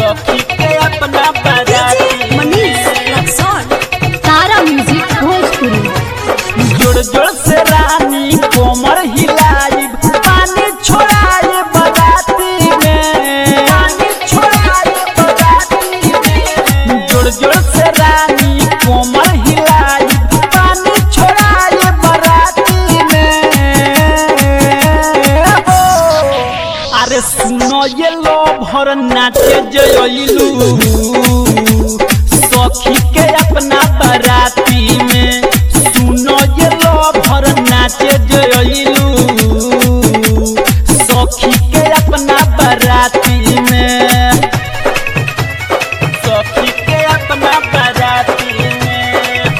सखी के अपना बाराती मनीष रक्सौल तारा म्यूजिक भोजपुरी जोड़ जोड़ से रानी कोमर हिलाई पानी छोड़ाए बराती में पानी छोड़ाए बराती में जोड़ जोड़ से रानी कोमर हिलाई पानी छोड़ाए बराती में हो अरे सुनो ये लो भर नाचे जयलू सखी के अपना बराती में सुनो ये लो भर नाचे जयलू सखी के अपना बराती में सखी के अपना बराती में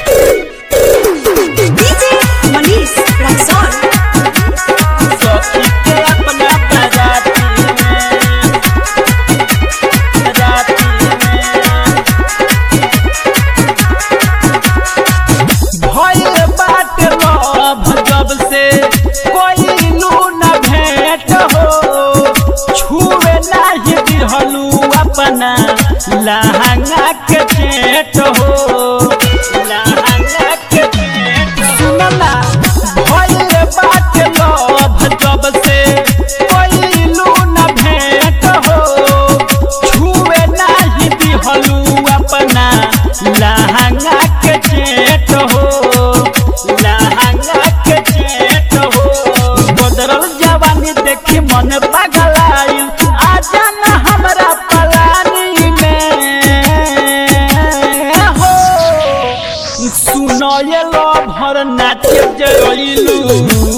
डीजे मनीष रक्सौल सखी के अपना बराती में बराती में भइल बात लभ जब से कोई न भेंट हो छुए नाही दिहलू अपना लहंगा के चेट हो लहंगा के चेट सुनला भइल बात लभ जब से कोई न भेंट हो छुए नाही दिहलू अपना लहंगा के चेट हो लहंगा के चेट हो बदरल जवानी देखी मन पगलाइल आजा न हमरा पलानी में हो सुनो ये लो भर नाचे जइलू